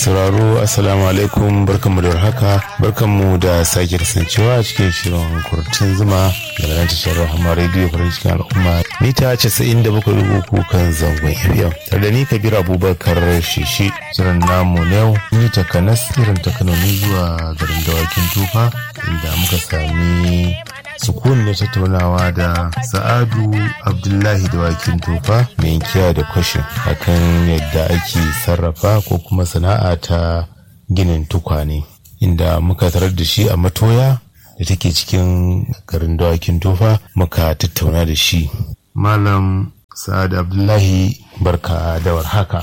sauraro assalamu alaikum barkanmu da warhaka barkanmu da sake kasancewa a cikin shirin kurtun zuma daga nan tashar rahama rediyo farin cikin al'umma mita 97.3 kan zangon fm tare da ni kabir abubakar shishi shirin namu na yau ni takanas irin ta kano ne zuwa garin dawakin tufa inda muka sami sukun na tattaunawa da sa'adu abdullahi da wakin tofa mai inkiya da kwashin akan yadda ake sarrafa ko kuma sana'a ta ginin tukwane inda muka tarar da shi a matoya da take cikin garin dawakin tofa muka tattauna da shi malam sa'adu abdullahi barka da warhaka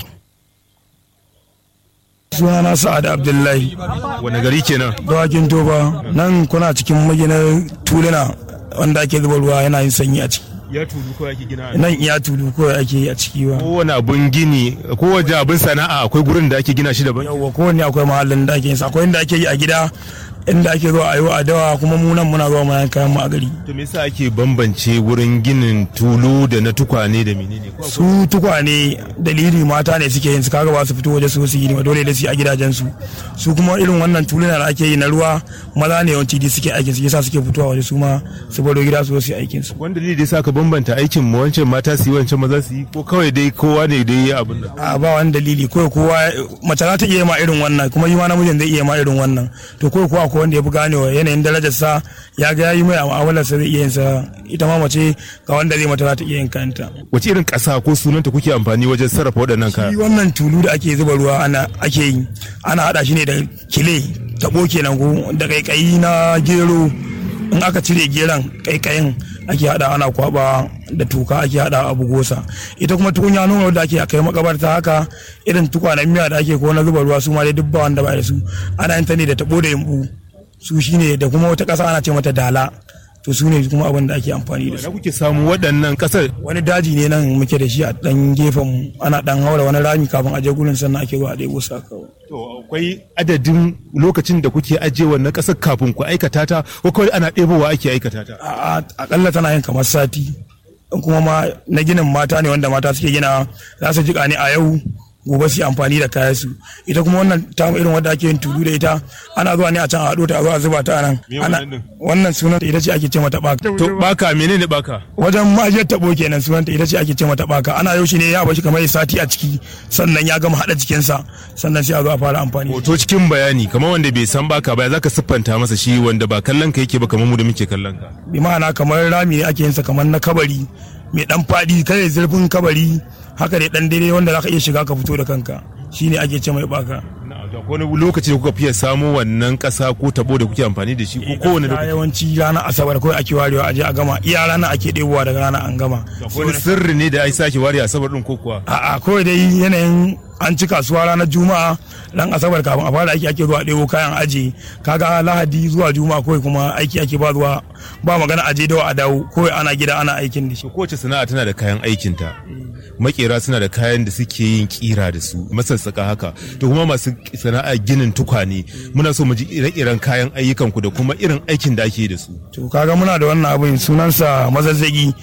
sunana sa'ad abdullahi wani gari kenan dawakin toba nan kuna cikin maginar tuluna wanda ake zuba ruwa yana yin sanyi a ciki ya tulu ko ake gina nan iya tulu kawai ake yi a ciki ba kowane abun gini kowane abun sana'a akwai gurin da ake gina shi daban yawwa kowanne akwai mahallin da ake yin sa akwai inda ake yi a gida inda ake zuwa a yi wa dawa kuma mu nan muna zuwa muna kayan mu a gari to me yasa ake bambance wurin ginin tulu da na tukwane da menene su tukwane dalili mata ne suke yin su kaga ba su fito waje su su yi ne dole da su a gidajen su su kuma irin wannan tuluna da ake yi na ruwa maza ne yawanci di suke aikin su yasa suke fitowa waje su ma su baro gida su su yi aikin su wanda dalili da yasa ka bambanta aikin mu wancan mata su yi wancan maza su yi ko kawai dai kowa ne dai ya abin nan a ba wani dalili kawai kowa mace za ta iya ma irin wannan kuma yi ma namijin zai iya ma irin wannan to kawai kowa ko wanda ya fi ganewa yanayin darajar sa ya ga yayi mai a mu'amalar sa zai iya yin sa ita ma mace ga wanda zai mata za ta iya yin kanta wace irin ƙasa ko sunanta kuke amfani wajen sarrafa waɗannan shi kaya wannan tulu da ake zuba ruwa ana ake yi ana hada shi ne da kile tabo kenan ko da kaikayi na gero in aka cire geron kaikayin ake hada ana kwaba da tuka ake hada abu gosa ita kuma tukunya nuna da ake kai makabarta haka irin tukwanen miya da ake ko na zuba ruwa su ma dai duk ba wanda ba da su ana yin ta ne da tabo da yumbu su shine da kuma wata kasa ana ce mata dala to su ne kuma abin da ake amfani da su na kuke samu waɗannan ƙasar wani daji ne nan muke da shi a dan gefen mu ana dan haura wani rami kafin a je gurin sannan ake zuwa a ɗebo sa kawai to akwai adadin lokacin da kuke ajiye wannan ƙasar kafin ku aikata ta ko kawai ana ɗebowa ake aikata ta a a- akalla tana yin kamar sati in kuma ma na ginin mata ne wanda mata suke gina za su jika ne a yau gobe su yi amfani da kayan su ita kuma wannan ta irin wadda ake yin tudu da ita ana zuwa ne a can a haɗo ta a zo a zuba ta a nan Me ana wannan din? wannan sunan ita ce ake ce mata baka to baka menene baka wajen ma'ajiyar tabo kenan sunanta ita ce ake ce mata baka ana yau shi ne ya bashi kamar sati a ciki sannan ya gama haɗa jikinsa sannan sai a zo a fara amfani hoto cikin bayani kamar wanda bai san baka ba zaka siffanta masa shi wanda ba kallon ka yake ba kamar mu da muke kallon ka bi ma'ana kamar rami ne ake yinsa kamar na kabari mai dan fadi kai zurfin kabari haka dai dan daidai wanda zaka iya shiga ka fito da kanka shine ake ce mai baka wani lokaci da kuka fiye samo wannan ƙasa ko tabo da kuke amfani da shi ko kowane Na lokaci yawanci ranar asabar kawai ake warewa aje a gama iya rana ake ɗebowa daga rana an gama wani sirri ne da ai sake ware asabar din ko kuwa a'a kawai dai yanayin an ci kasuwa ranar juma'a ran asabar kafin a fara aiki ake zuwa ɗebo kayan aji kaga lahadi zuwa juma'a kawai kuma aiki ake ba zuwa ba magana aje dawa a dawo kawai ana gida ana aikin da shi to kowace sana'a tana da kayan aikinta makera suna da kayan da suke yin kira da su masassaka haka to kuma masu sana'a ginin tukwane muna so mu ji ire-iren kayan ayyukan ku da kuma irin aikin da ake yi da su to kaga muna da wannan abin sunansa mazazzagi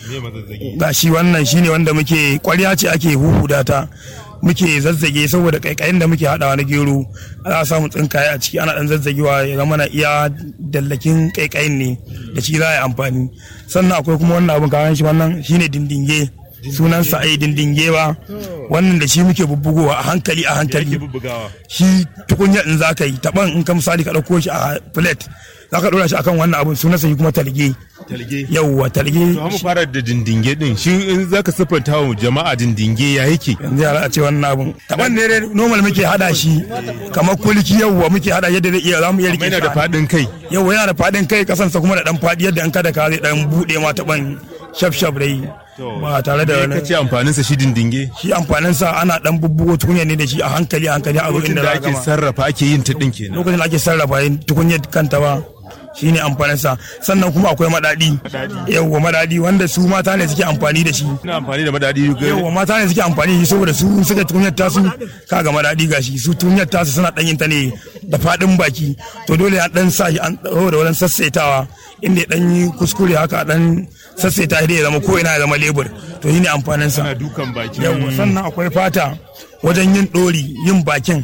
ga shi wannan shine wanda muke kwarya ce ake huhuda ta muke zazzage saboda kaikayin da muke hadawa na gero ana samu tsinkaye a ciki ana dan zazzagewa ya zama na iya dallakin kaikayin ne da shi za a yi amfani sannan akwai kuma wannan abin kayan shi wannan shine dindinge sunansa ai dindinge ba wannan da shi muke bubbugowa a hankali a hankali shi tukunya in za ka yi taban in ka misali ka ɗauko shi a plate za ka ɗora shi akan wannan abin sunansa shi kuma talge talge yauwa talge to mu fara da dindinge din shi in zaka siffanta wa jama'a dindinge ya yake yanzu yara a ce wannan abin taban ne dai normal muke hada shi kamar kulki yauwa muke hada yadda zai iya za mu iya amma rike yana da fadin kai yauwa yana da fadin kai kasansa kuma da dan fadi yadda an kada ka zai dan bude ma taban shaf shaf dai ba tare da me kace amfanin sa shi dindinge shi amfanin sa ana dan bubbugo tukunya ne da shi a hankali a hankali a zo lokacin inda da za a ake gama sarrafa ake yin ta din kenan lokacin da ake sarrafa yin tukunyar kanta ba shine amfanin sa sannan kuma akwai madadi yauwa madadi wanda su mata ne suke amfani da shi ina amfani da madadi yauwa mata ne suke amfani da shi saboda su suka tukunyar tasu kaga madadi gashi su tukunyar tasu suna dan yin ta ne da fadin baki to dole ya dan sa shi an dawo da wurin sassaitawa inda ya dan yi kuskure haka dan sassaita shi ya zama ko ina ya zama lebur to shine amfanin sa ana dukan baki yauwa sannan akwai fata wajen yin dori yin bakin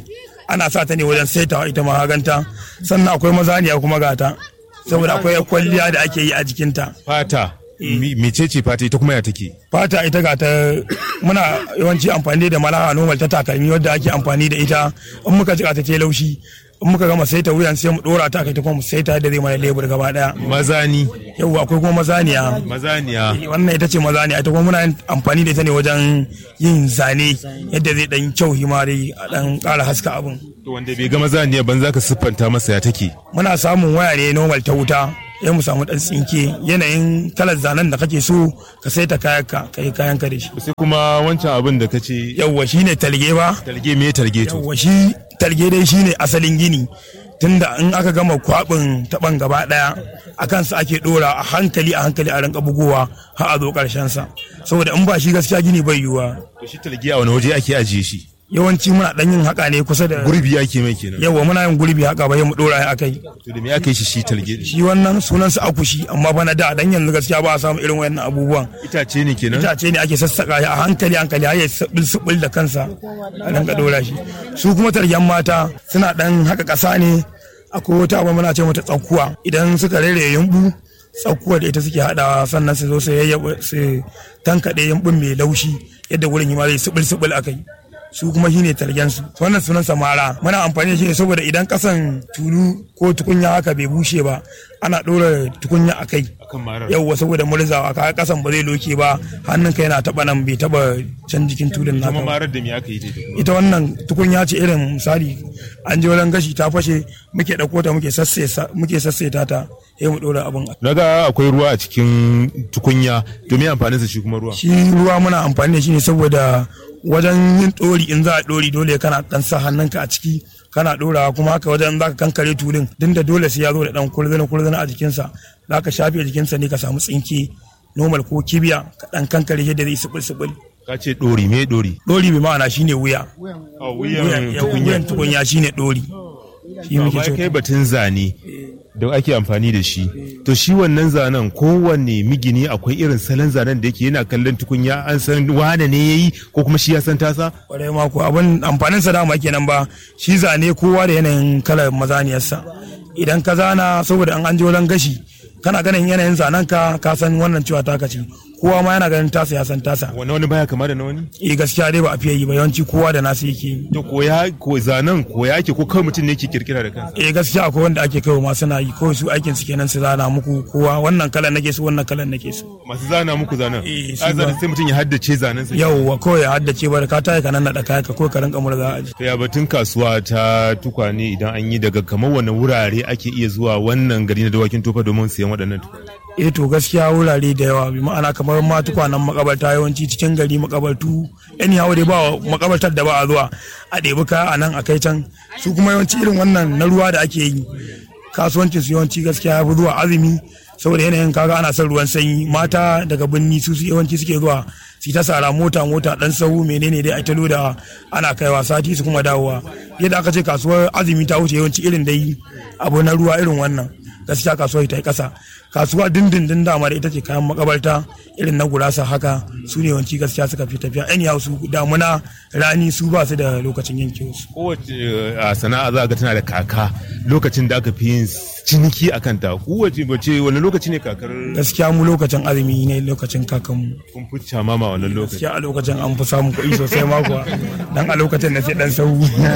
ana sa ta ne wajen saitawa ita ma haganta sannan akwai mazaniya kuma gata saboda akwai kwalliya da ake yi a jikinta fata mecece fata ita kuma ya take fata ita ga ta muna yawanci amfani da malaha normal ta takalmi wadda ake amfani da ita in muka jika ta ce laushi in muka gama saita wuyan sai mu dora ta kai ta kuma mu saita da zai mana lebur gaba daya mazani yau akwai kuma mazaniya mazaniya wannan ita ce mazaniya ita kuma muna amfani da ita ne wajen yin zane yadda zai dan kyau himari a dan kara haska abun to wanda bai ga mazaniya ban zaka siffanta masa ya take muna samun waya ne normal ta wuta ya mu samu dan tsinke yanayin kalar zanen da kake so ka sai ta kayanka ka yi kayanka da shi sai kuma wancan abin da kace yawwa shine talge ba talge me talge to yawwa shi talge dai shine asalin gini tunda in aka gama kwabin taban gaba daya a kansa ake dora a hankali a hankali a rinka bugowa har a zo karshen sa saboda in ba shi gaskiya gini bai yiwuwa to shi talge a wani waje ake ajiye shi yawanci muna dan yin haka ne kusa da gurbi ake mai kenan yawa muna yin gurbi haka ba mu dora ya akai to da me aka yi shi shi talge shi wannan sunan sa akushi amma bana da dan yanzu gaskiya ba a samu irin wayannan abubuwan itace ne kenan itace ne ake sassaka shi a hankali hankali har ya sabil sabil da kansa a rinka dora shi su kuma taryan mata suna dan haka kasa ne akwai wata abu muna ce mata tsakuwa idan suka rere yumbu tsakuwa da ita suke hadawa sannan su zo su yayyaba su tankaɗe yumbun mai laushi yadda wurin yi ma zai sabil sabil akai su kuma shine targen su wannan sunan samara muna amfani da shi ne saboda idan kasan tulu ko tukunya haka bai bushe ba ana ɗora tukunya a kai akan marar yauwa saboda murzawa ka kasan ba zai loke ba hannun ka yana taba nan bai taba can jikin tulun kuma naka ba. marar da me aka yi ta ita wannan tukunya ce irin misali an je wajen gashi ta fashe muke ɗauko ta muke sassesa muke sasseta ta sai mu ɗora abin naga akwai ruwa a cikin tukunya to me amfanin sa shi kuma ruwa shi ruwa muna amfani da shi ne saboda wajen yin ɗori in za a ɗori dole kana ɗan sa hannunka a ciki kana ɗorawa kuma haka wajen za ka kankare tulun din da dole sai ya zo da ɗan kurzana kurzana a jikinsa za ka shafe jikinsa ne ka samu tsinke normal ko kibiya ka ɗan kankare yadda zai sibil sibil ka ce dori me dori ɗori bi ma'ana shine wuya a wuyan wuyan tukunya shine ɗori shi muke amma ce kai batun zane da ake amfani da shi to shi wannan zanen kowanne migini akwai irin salon zanen da yake yana kallon tukunya an san wane ne yayi ko kuma shi ya san tasa kwarai ma ko abin amfanin sa dama kenan ba shi zane kowa da yanayin kalar mazaniyarsa idan ka zana saboda an an je wajen gashi kana ganin yanayin zanen ka ka san wannan cewa taka ce kowa ma yana ganin tasa ya san tasa wani wani baya kama da na wani eh gaskiya dai ba a fiye yi ba yawanci kowa da nasu yake yi to koya ko zanen koya ake ko kawai mutum ne yake kirkira da kansa eh gaskiya akwai wanda ake kaiwa ma suna yi kawai su aikin su kenan su zana muku kowa wannan kalan nake so wannan kalan nake so masu zana muku zanen Eh, su a zane ba. sai mutum ya haddace zanen sa yauwa kawai ya haddace ba da ka tayi ka nan da kaya ka kawai ka rinka murza a to ya batun kasuwa ta tukwane idan an yi daga kamar wani wurare ake iya zuwa wannan gari na dawakin tofa domin siyan waɗannan tukwane eh to gaskiya wurare da yawa bi ma'ana kamar ma tukwanen makabarta yawanci cikin gari makabartu anyhow dai ba makabartar da ba a zuwa a ɗebi kaya a nan a kai can su kuma yawanci irin wannan na ruwa da ake yi kasuwancin su yawanci gaskiya ya fi zuwa azumi saboda yanayin kaga ana son ruwan sanyi mata daga birni su su yawanci suke zuwa su ta sara mota mota dan sahu menene dai a ta loda ana kaiwa sati su kuma dawowa yadda aka ce kasuwar azumi ta wuce yawanci irin dai abu na ruwa irin wannan gaskiya kasuwar ta yi kasa kasuwa dindindin dama da ita ce kayan makabarta irin na gurasa haka su ne yawanci gaskiya suka fi tafiya anyhow su damuna rani su ba su da lokacin yanke su kowace a sana'a za ga tana da kaka lokacin da aka fi yin ciniki a kanta kowace bace wani lokaci ne kakar gaskiya mu lokacin azumi ne lokacin kakanmu kun fi mama wannan lokaci gaskiya a lokacin an fi samun kuɗi sosai ma kuwa dan a lokacin da sai dan sau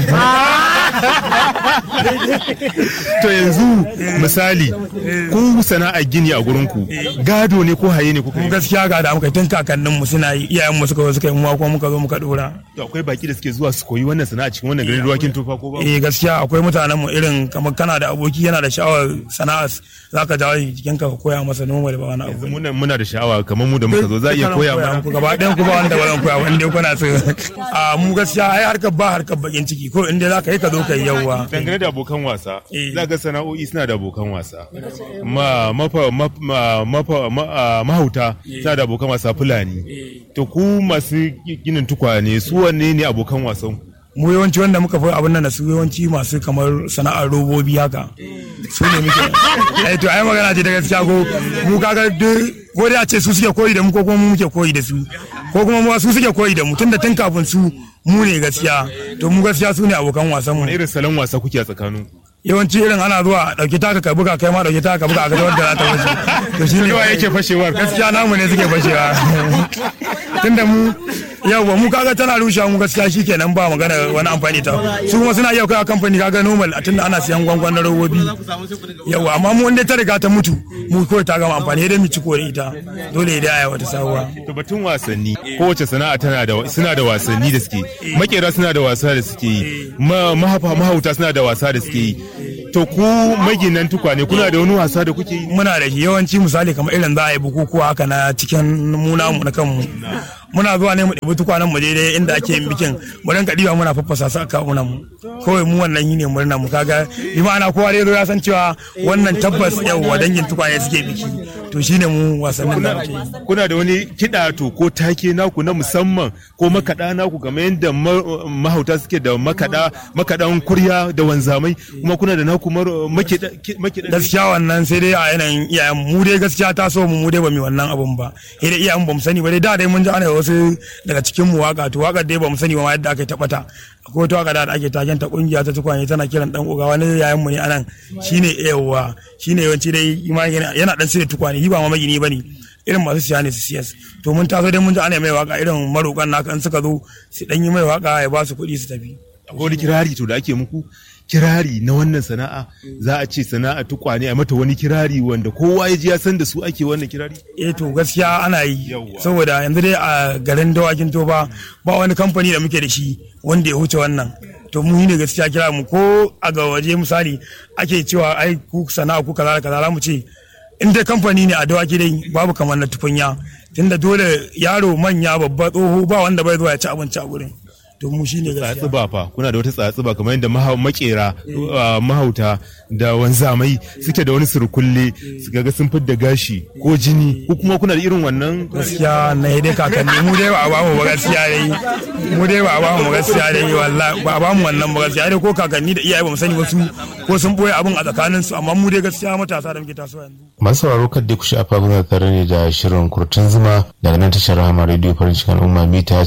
to yanzu misali ku sana'a gini a gurin ku gado ne ko haye ne kuka mu yi gaskiya ga da muka yi tun kakannin mu suna yi iyayen mu suka zo suka yi mu ma kuma muka zo muka dora to akwai baki da suke zuwa su koyi wannan sana'a cikin wannan garin ruwakin tofa ko ba eh gaskiya akwai mutanen mu irin kamar kana da aboki yana da sha'awar sana'a zaka jawo shi jikin ka ka koya masa noma da ba wani abu muna muna da sha'awa kamar mu da muka zo za a iya koya mana muku gaba ɗayan ku ba wanda ba zan koya wanda kuna so a mu gaskiya ai harkar ba harkar bakin ciki ko inda zaka yi ka zo ka yi yawwa dangane da abokan wasa Eh. za ga sana'o'i suna da abokan wasa ma mafa ma- ma- mafa ma- ah, mahauta suna da abokan wasa fulani to ku masu ginin tukwane su wanne ne abokan wasan ku? mu yawanci wanda muka fi abin nan da su yawanci masu kamar sana'ar robobi haka su ne muke ai to ai magana ce da gaskiya ko mu kaga duk ko dai a ce su suke koyi da mu ko kuma mu muke koyi da su ko kuma mu su suke koyi da mu tunda tun kafin su mu ne gaskiya to mu gaskiya su ne abokan wasan mu wani irin salon wasa kuke a tsakanin ku yawanci irin ana zuwa a ɗauki taka ka buga kai ma ɗauki taka ka buga a ga wanda za ta wuce to shi ne yawa yake fashewar gaskiya namu ne suke fashewa tunda mu yawwa mu kaga tana rushe mu gaskiya shi kenan ba magana wani amfani ta su kuma suna iya kai a kamfani kaga normal a tunda ana siyan gwangwan na robobi yawwa amma mu wanda ta riga ta mutu mu kawai ta gama amfani dai mu ci kore ita dole dai aya wata sabuwa to batun wasanni kowace sana'a tana da suna da wasanni da suke makera suna da wasa da suke yi ma- mahafa mahauta suna da wasa da suke yi to ku maginan tukwane kuna da wani wasa da kuke yi muna da shi yawanci misali kamar irin za a yi bukukuwa haka na cikin muna mu na kanmu muna zuwa ne mu ɗebi tukwanen mu daidai inda ake yin bikin mu rinka ɗiba muna faffasa su a kawunan mu kawai mu wannan yi ne murna mu kaga bi ma'ana kowa dai zo ya san cewa wannan tabbas yau dangin tukwane suke biki to shine mu wasannin da muke yi kuna da wani kiɗa to ko take naku na musamman ko makaɗa naku kamar yadda ma- mahauta suke da makaɗa makaɗan kurya da wanzamai kuma kuna da naku mar- makiɗa ki- makiɗa gaskiya wannan sai dai a yanayin iyayen mu dai gaskiya ta so mu mu dai ba mu wannan abun ba sai dai iyayen ba mu sani ba dai da dai mun ji ana wasu daga cikin mu waka to waka dai ba mu sani ba ma yadda aka tabbata akwai wata waka da ake taken ta kungiya ta tukwane tana kiran dan uga wani yayan mu ne anan shine yawa shine yawanci dai ima yana yana dan sirri tukwane shi ba ma magini bane irin masu siya ne su siyas to mun taso dai mun ji ana mai waka irin marokan naka in suka zo su dan yi mai waka ya ba su kuɗi su tafi akwai wani kirari to da ake muku kirari na wannan sana'a za a ce sana'a tukwane a mata wani kirari wanda kowa ya ji ya san da su ake wannan kirari eh to gaskiya ana yi Yawwa. saboda yanzu dai a garin dawakin toba ba wani kamfani da muke da shi wanda ya wuce wannan to mu ne gaskiya kira mu ko a ga waje misali ake cewa ai ku sana'a ku kaza da kaza za mu ce in dai kamfani ne a dawaki dai babu kamar na tukunya tunda dole yaro manya babba tsoho ba wanda bai zuwa ya ci abinci a gurin to mu shine gaskiya tsatsuba fa kuna da wata tsatsuba kamar yadda maha- makera uh, mahauta da wanzamai suke da wani surkulle su ga sun fidda gashi ko jini ko kuma kuna da irin wannan gaskiya na dai kakanni mu dai ba a bamu ba gaskiya dai mu dai ba a bamu ba gaskiya dai wallahi ba a bamu wannan ba gaskiya dai ko kakanni da iyaye ba mu sani ba su ko sun boye abin a tsakanin su amma mu dai gaskiya matasa da muke tasowa yanzu masu sauraro kan dai ku shafa muna tare ne da shirin kurtun zuma daga nan tashar rahama radio farin cikin al'umma mita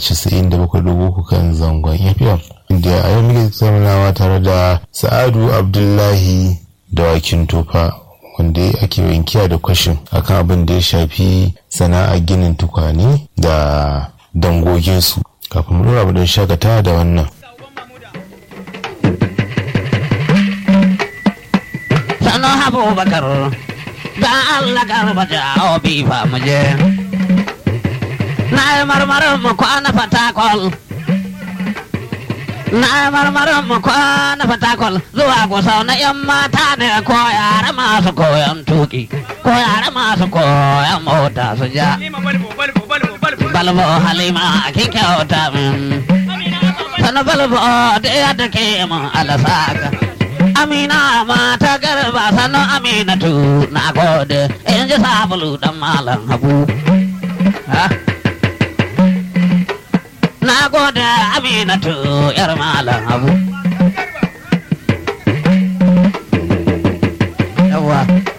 97.3 kan zangon fm inda a yau muke tattaunawa tare da sa'adu abdullahi dawakin tofa wanda ake wankiya da kwashin akan abin da ya shafi sana'a ginin tukwane da dangoginsu kafin mu dora mu don shakata da wannan sanu abubakar da Allah garba jawo bifa muje na yi marmarin mu kwana fatakol na yi marmarin mu kwana fatakol zuwa gusau na yan mata ne ko yara masu koyon tuki ko yara masu koyon mota su ja balbo halima kin kyauta min sanu balbo da yadda ke mun alasaka Amina mata garba sanu Aminatu na gode in ji sabulu dan malam Habu. Ha? Na gode Aminatu yar malam Habu. Yawa.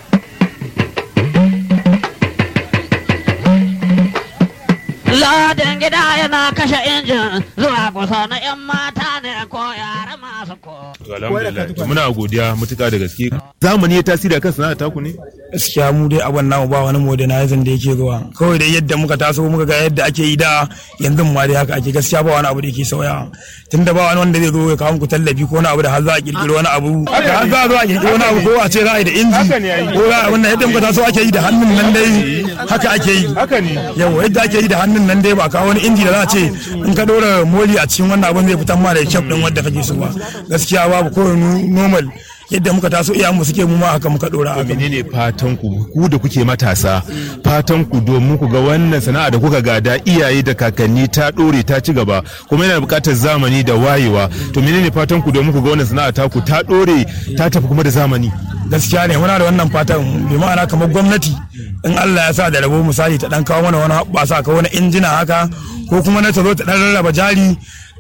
Lodin gida yana kashe injin zuwa kusa na 'yan mata ne ko yara masu ko. To, alhamdulillah to muna godiya mutuka da gaske zamani ya tasiri akan sana'a taku ne gaskiya mu dai abin namu ba wani modernizing da yake zuwa kawai dai yadda muka taso muka ga yadda ake yi da yanzu ma dai haka ake gaskiya ba wani abu da yake sauya tunda ba wani wanda zai zo ya kawo muku tallafi ko wani abu da har za a kirkiri wani abu haka har za a zo a kirkiri wani abu ko a ce za a yi da inji ko za a wannan yadda muka taso ake yi da hannun nan dai haka ake yi haka ne yau yadda ake yi da hannun nan dai ba kawo wani inji da za a ce in ka dora moli a cikin wannan abin zai fitan ma da kyau din wanda kake so ba gaskiya babu ko normal yadda muka taso iyayenmu suke mu ma haka muka dora haka menene fatan ku ku da kuke matasa fatan ku domin ku ga wannan sana'a da kuka gada iyaye da kakanni ta dore ta ci gaba kuma yana buƙatar zamani da wayewa to menene fatan ku domin ku ga wannan sana'a ta ku ta dore ta tafi kuma da zamani gaskiya ne muna da wannan fatan bi ma'ana kamar gwamnati in Allah ya sa da rabo misali ta dan kawo mana wani ba sa kawo wani injina haka ko kuma na ta zo ta dan rarraba jari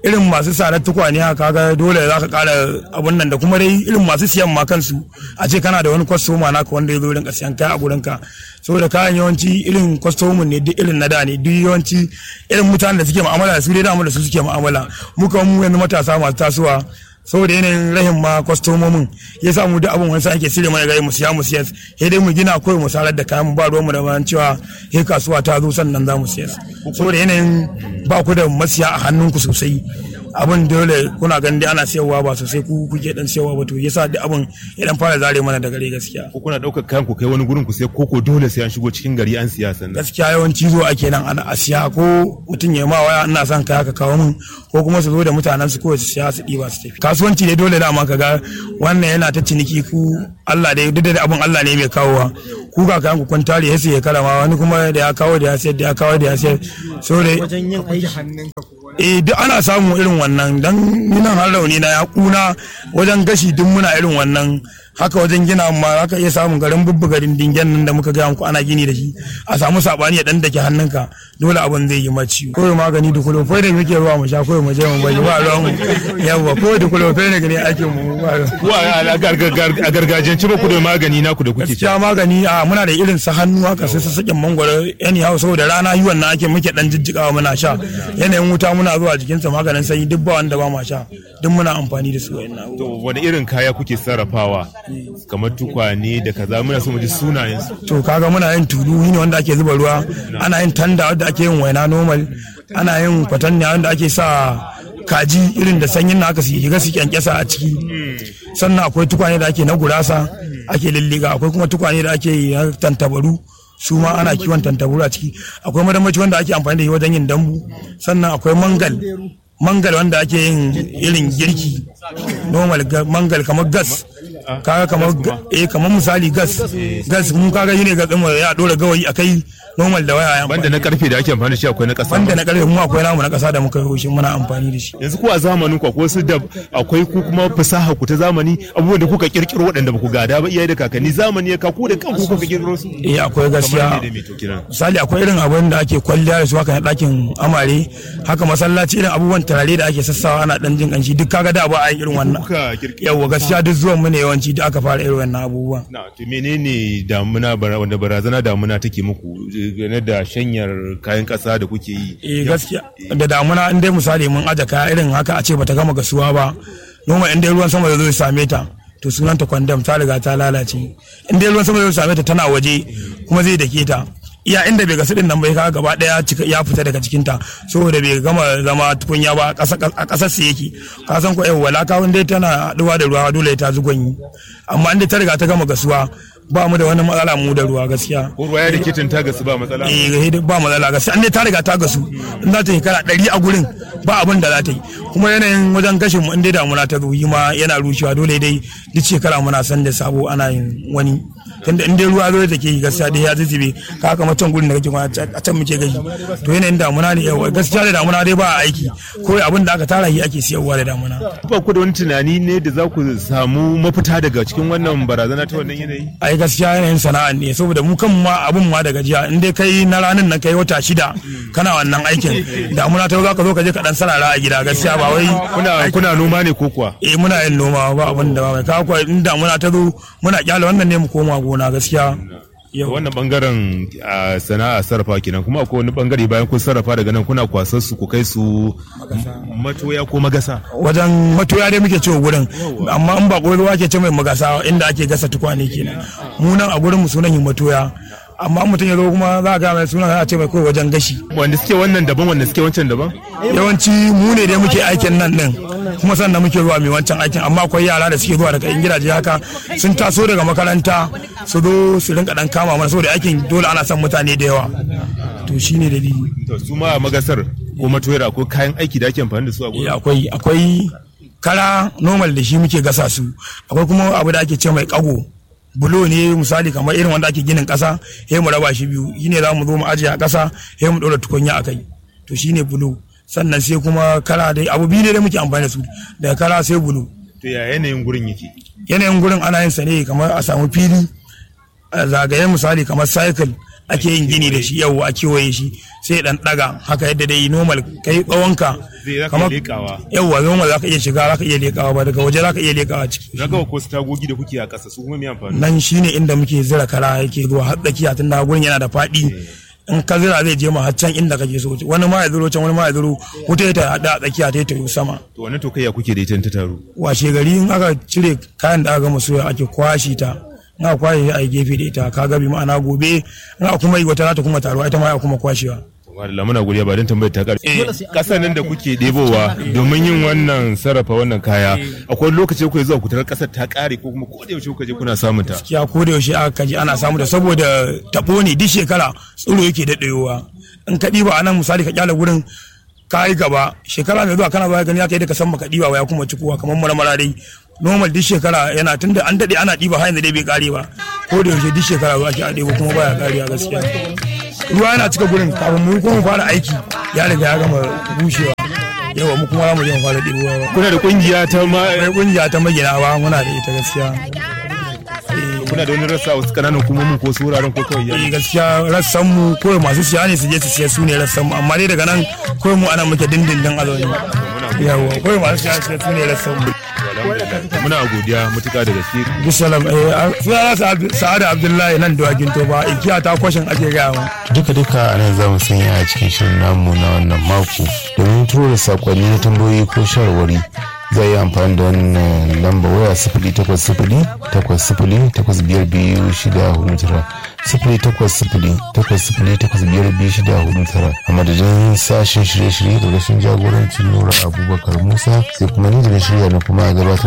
irin masu sadar tukwane haka kaga dole za ka kara abun nan da kuma dai irin masu siyan ma kansu a ce kana da wani kwastoma naka wanda ya zo rinka siyan kaya a gurin ka saboda kayan yawanci irin kwastomin ne duk irin na da ne duk yawanci irin mutanen da suke mu'amala da su dai da su suke mu'amala muka mu yanzu matasa masu tasowa saboda yanayin rahin ma kwastomomin ya sa mu duk abin wani ake sire mana gari mu siya mu siya sai dai mu gina kawai mu sarar da kayan mu ba ruwanmu da bayan cewa he kasuwa ta zo sannan za mu siya saboda yanayin ba ku da masiya a hannunku sosai abin dole kuna ganin dai ana siyarwa ba sosai ku kuke dan siyarwa ba to yasa duk abin ya dan fara zare mana da gare gaskiya ko kuna daukar kayan ku kai wani gurin ku sai koko dole sai an shigo cikin gari an siya sannan gaskiya yawanci zo ake nan ana a siya ko mutum ya ma waya ina son kaya ka kawo min ko kuma su zo da mutanen su kawai su siya su ɗiba su tafi kasuwanci ne dole dama ka ga wannan yana ta ciniki ku Allah dai duk da abin Allah ne mai kawowa ku ga kayan ku kun tare ya ya karama wani kuma da ya kawo da ya sayar da ya kawo da ya sayar so dai wajen yin aiki eh duk ana samun irin wannan dan nan har rauni na ya kuna wajen gashi duk muna irin wannan haka wajen gina ma haka iya samun garin bubbu garin dingen nan da muka gaya muku ana gini da shi a samu sabani ya dan dake hannunka dole abin zai yi maci ko magani da kulo fa da muke ruwa mu sha ko mu je mu bai ba ruwan mu yawa ko da kulo fa ne gane ake mu ba ku a gargajiyance ba ku da magani naku da kuke ci gaskiya magani a muna da irin sa hannu haka sai sassaƙen mangwaro yani hau saboda rana yi wannan ake muke dan jijjigawa muna sha yanayin wuta muna zuwa jikinsa maganin sanyi duk ba wanda ba ma sha duk muna amfani da su wa'annan to wani irin kaya kuke sarrafawa kamar tukwane da kaza muna so mu ji sunayen su to kaga muna yin tulu ne wanda ake zuba ruwa ana yin tanda wanda ake yin waina normal ana yin kwatanniya wanda ake sa kaji irin da sanyin na aka su shiga su kyankyasa a ciki sannan akwai tukwane da ake na gurasa ake lilliga akwai kuma tukwane da ake yi na tantabaru su ma ana kiwon tantabaru a ciki akwai madamaci wanda ake amfani da shi wajen yin dambu sannan akwai mangal mangal wanda ake yin irin girki normal mangal kamar gas kaga kamar eh kamar misali gas gas mun kaga yine ga tsimo ya dora gawayi akai normal da waya banda na karfe da ake amfani da shi akwai na kasa banda na karfe mu akwai namu na kasa da muka yi shi muna amfani da shi yanzu ku a zamanin ku akwai su da akwai ku kuma fasaha ku ta zamani abubuwan da kuka kirkiro waɗanda ba ku gada ba iyaye da kakanni zamani ya kaku da kanku kuka kirkiro su eh akwai gaskiya misali akwai irin abin da ake kwalliya da su haka na ɗakin amare haka masallaci irin abubuwan tarare da ake sassawa ana dan jin kanshi duk kaga da ba a irin wannan yawa gaskiya duk zuwan mu ne yawanci da aka fara irin wannan abubuwa na to menene damuna wanda barazana damuna take muku game da shanyar kayan kasa da kuke yi eh gaskiya da damuna in dai misali mun aje kaya irin haka a ce bata gama gasuwa ba noma in dai ruwan sama da zai same ta to sunan ta kwandam ta riga ta lalace in dai ruwan sama zai same ta tana waje kuma zai dake ta iya inda bai gasu din nan bai kaga gaba daya ya fita daga cikin ta saboda bai gama zama tukunya ba a kasar sa yake ka san ko eh wala ka dai tana haduwa da ruwa dole ta zugon amma inda ta riga ta gama gasuwa ba mu da wani matsala mu da ruwa gaskiya ko ruwa ya da kitin ta gasu ba matsala eh ba matsala gaskiya an dai ta riga ta gasu in za ta yi kara ɗari a gurin ba abin da za ta yi kuma yanayin wajen gashin mu in dai damuna ta ruhi ma yana rushewa dole dai duk shekara muna san da sabo ana yin wani tunda in dai ruwa zo da ke gaskiya dai ya zuzube ka haka macen gurin da kake kwana a can muke gashi to yanayin damuna ne yawa gaskiya da damuna dai ba aiki ko abin da aka tara shi ake siyarwa da damuna ba ku da wani tunani ne da za ku samu mafita daga cikin wannan barazana ta wannan yanayi ai gaskiya yanayin sana'a ne saboda mu kan ma abun ma da gajiya in dai kai na ranin nan kai wata shida kana wannan aikin damuna ta za ka zo ka je ka dan sarara a gida gaskiya ba wai kuna kuna noma ne ko kuwa eh muna yin noma ba abin da ba mai kawo in damuna ta zo muna kyale wannan ne mu koma gona gaskiya wannan bangaren sana'a sarrafa kenan kuma akwai wani bangare bayan kun sarrafa daga nan kuna kwasar su ku kai su matoya ko magasa wajen matoya dai muke cewa gurin amma in ba ruwa ke ce mai magasa inda ake gasa tukwane kenan mu nan a gurin mu sunan yin matoya amma mutum ya zo kuma za a ga mai suna a ce mai kawai wajen gashi wanda suke wannan daban wanda suke wancan daban yawanci mu ne dai muke aikin nan din kuma sannan muke zuwa mai wancan aikin amma akwai yara da suke zuwa daga in gidaje haka sun taso daga makaranta su zo su rinka dan kama mana saboda aikin dole ana son mutane da yawa to shine dalili to su ma magasar ko matoyar ko kayan aiki da ake amfani da su a gurin akwai akwai kara normal da shi muke gasa su akwai kuma abu da ake ce mai kago bulo ne misali kamar irin wanda ake ginin kasa sai mu raba shi biyu shine za mu zo mu ajiye a kasa sai mu dora tukunya a kai to shine bulo sannan sai kuma kara dai abu biyu ne da muke amfani da su daga kara sai bulo to ya yanayin gurin yake yanayin gurin ana yin sa ne kamar a samu fili a zagaye misali kamar cycle ake yin gini da shi yau a kewaye shi sai dan daga haka yadda dai normal kai tsawonka Zai zaka iya leƙawa. yauwa normal zaka iya shiga zaka iya lekawa ba daga waje zaka iya lekawa ciki na ga ko su tagogi da kuke a ƙasa su kuma me amfani nan shine inda muke zira kara yake zuwa har tsakiya tun da gurin yana da faɗi in ka zira zai je ma har can inda kake so wani ma ya zuro can wani ma ya zuro wuta ta hada a tsakiya ta yi sama to wannan to kai ya kuke da ita ta taru washe gari in aka cire kayan da aka gama soya ake kwashi ta in aka kwashe a yi gefe da ita ka gabi ma'ana gobe in aka kuma yi wata za ta kuma taruwa ita ma ya kuma kwashewa Wadda muna godiya ba don tambayar ta ƙarfi. Ƙasa nan da kuke ɗebowa domin yin wannan sarrafa wannan kaya akwai lokaci kuke zuwa kutar ƙasar ta ƙare ko kuma ko da yaushe kuka je kuna samun ta. gaskiya ko da yaushe aka kaji ana samu da saboda tabo ne duk shekara tsiro yake daɗewa in ka ɗiba a nan misali ka kyale gurin ka yi gaba shekara mai zuwa kana zuwa gani aka yi da ka san maka ɗiba ba ya kuma cikowa kamar marmara dai normal duk shekara yana tunda an daɗe ana ɗiba har yanzu dai bai ƙare ba ko da yaushe duk shekara zuwa ake a ɗebo kuma baya ƙarewa gaskiya ruwa yana cika gurin kafin mu kuma mu fara aiki ya riga ya gama bushewa yawa mu kuma za mu je mu fara ɗebowa Kuna da ƙungiya ta ma akwai ƙungiya ta magina ba muna da ita gaskiya kuna da wani rassa a wasu ƙananan hukumomin ko su wuraren ko kawai eh ya. gaskiya rassan mu kawai masu siya ne su je su siya su ne rassan mu amma dai daga nan kawai mu ana muke dindindin a zaune yawa kawai masu siya su su ne rassan mu Muna godiya mutuka da gaske. bisalam eh suna sa'ada abdullahi nan da wakin toba ikiya ta kwashin ake gaya ma duka-duka a nan za mu sanya a cikin shirin namu na wannan mako domin turo da sakonni na tambayoyi ko shawarwari za yi amfani da wannan lamba waya sifili takwas sifili takwas sifili takwas biyar biyu shida hudu tara sifili takwas sifili takwas sifili takwas biyar biyu shida hudu tara a madadin sashen shirye-shirye da rashin jagorancin nura abubakar musa sai kuma ni da na shirya na kuma gabatar